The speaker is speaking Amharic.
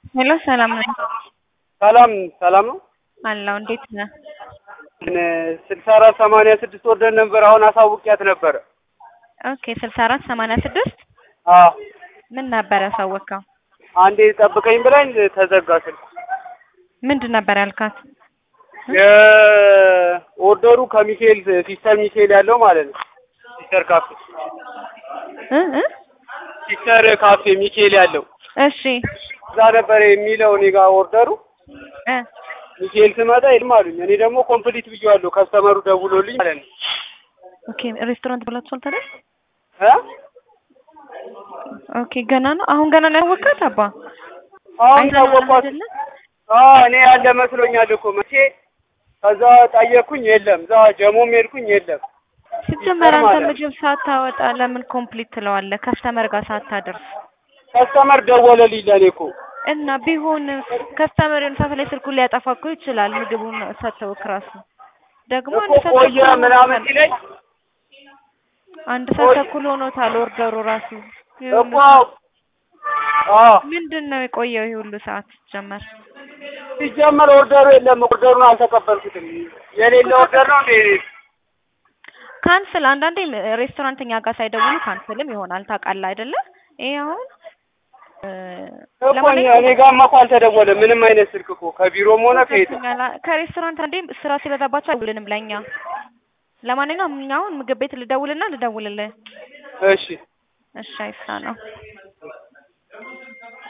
ሄሎ ሰላም ነኝ። ሰላም ሰላም ነው። አለሁ። እንዴት ነህ? ስልሳ አራት ሰማንያ ስድስት ወርደን ነበር። አሁን አሳውቂያት ነበረ። ኦኬ ስልሳ አራት ሰማንያ ስድስት አዎ ምን ነበር ያሳወቅከው? አንዴ ጠብቀኝ ብላኝ ተዘጋ ስልኩ። ምንድን ነበር ያልካት? የኦርደሩ ከሚካኤል ሲስተር ሚካኤል ያለው ማለት ነው። ሲስተር ካፌ እ እ ሲስተር ካፌ ሚካኤል ያለው እሺ እዛ ነበር የሚለው እኔ ጋር ኦርደሩ እ ሚካኤል ስመጣ የለም አሉኝ። እኔ ደግሞ ኮምፕሊት ብዬዋለሁ ከስተመሩ ደውሎልኝ ማለት ነው። ኦኬ ሬስቶራንት ብላችኋል ታዲያ? እ ኦኬ ገና ነው አሁን ገና ነው ያወቃት አባ አሁን አይተኸዋል ታወቋት አይደለ? አዎ እኔ ያለ መስሎኛል እኮ መቼ ከዛ ጠየቅኩኝ የለም። እዛ ጀሞም ሄድኩኝ የለም። ሲጀመር አንተ ይገርማል። ምግብ ሳታወጣ ለምን ኮምፕሊት ትለዋለህ? ከስተመር ጋር ሳታደርስ ከስተመር ደወለልኝ ለእኔ እኮ እና ቢሆን ከስተመር የሆነ ሰዓት ላይ ስልኩን ሊያጠፋ እኮ ይችላል። ምግቡን ሰጥተውክ ራሱ ደግሞ አንድ እኮ ሰዓት ቆየ ተኩል ምናምን ሆኖታል። ሲለኝ አንድ ሰዓት ቆይ- ተኩል ሆኖታል ኦርደሩ ራሱ። ይሄ ሁሉ እኮ አዎ ምንድን ነው የቆየው ይሄ ሁሉ ሰዓት ጀመር? ሲጀመር ኦርደሩ የለም። ኦርደሩን አልተቀበልኩትም። የሌለ ኦርደር ነው እንዴ? ካንስል አንዳንዴ ሬስቶራንት እኛ ጋር ሳይደውሉ ካንስልም ይሆናል ታውቃለህ አይደለ? ይሄ አሁን እ፣ እኮ እኔ ለማንኛውም እኔ ጋርማ እኮ አልተደወለም ምንም አይነት ስልክ እኮ ከቢሮም ሆነ ከየት ገብቶኛል። ከሬስቶራንት አንዴ ስራ ሲበዛባቸው አይደውልንም ለእኛ። ለማንኛውም እኛ አሁን ምግብ ቤት ልደውልና ልደውልልህ። እሺ እሺ አይሳ ነው